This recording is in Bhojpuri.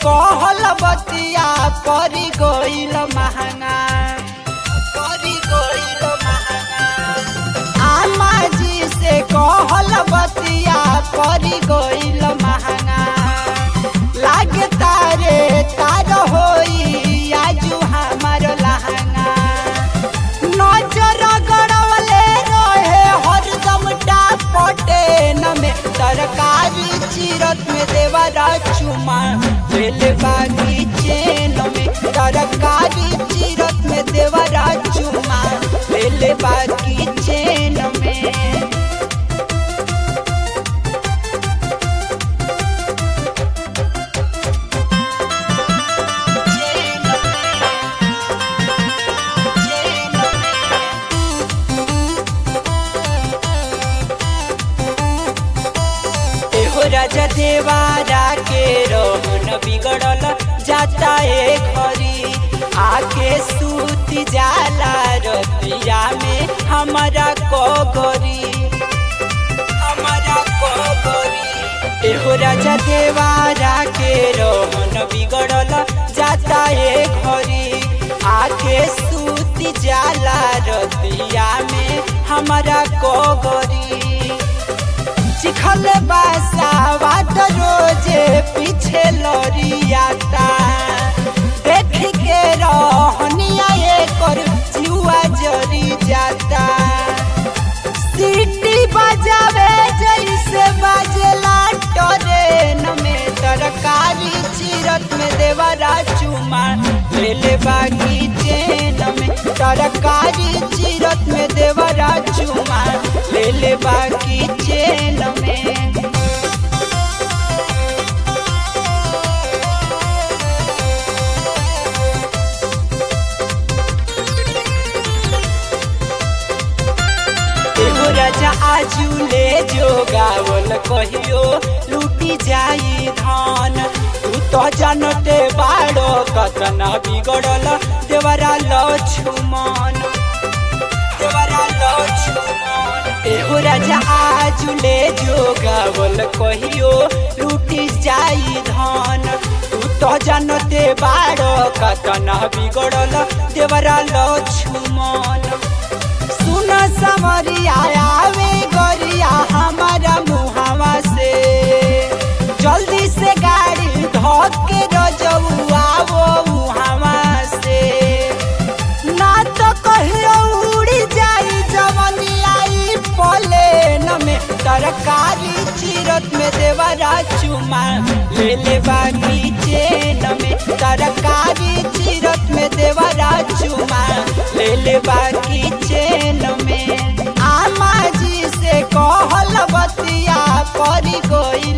कहल बतिया परी गइल महंगा परी गइल महंगा आमा जी से कहल बतिया परी गइल महंगा लागे तारे तार होई आजू हमार लहंगा नजर गड़वले रहे हरदम डापटे न में तरकारी चीरत में देवरा चुमा दिल बागी चेन में तरकारी चीरत में देवरा चुमा दिल बागी चेन में चेन में चेन में एहो राजा देवारा के रोहन बिगड़ल जाता ए घरी आके सूती जाला रतिया में हमारा कोगरी हमारा कोगरी एहो राजा देवारा के रोहन बिगड़ल जाता ए घरी आके सूती जाला रतिया में हमारा कोगरी चिखल बासावाट रोजे पीछे लड़ियाता देख के रहनिया एकर जुआ जरी जाता सीटी बजावे जैसे बाजेला ट्रेन में तरकारी चीरत में देवरा चुमा लेले बागी चेन में तरकारी चीरत में देवरा चुमा लेले बागी चेन में एगो राजा आजू ले जो गावल कहियो लूटी जाई धान तू तो जानते बाड़ो कतना बिगड़ल देवरा लक्ष्मण देवरा लक्ष्मण एगो राजा आजू ले जो गावल कहियो लूटी जाई धान तू तो जानते बाड़ो कतना बिगड़ल देवरा लक्ष्मण सुन समरिया आवे गरिया हमारा मुहावा से जल्दी से गाड़ी धोके रजऊ आवो मुहावा से ना तो कहियो उड़ी जाई जवनियाई प्लेन में तरकारी चीरत में देवरा चुमा ले ले बागी चेन में तरकारी चीरत में देवरा चुमा ले ले बागी चेन में आमा जी से कहल बतिया परी गई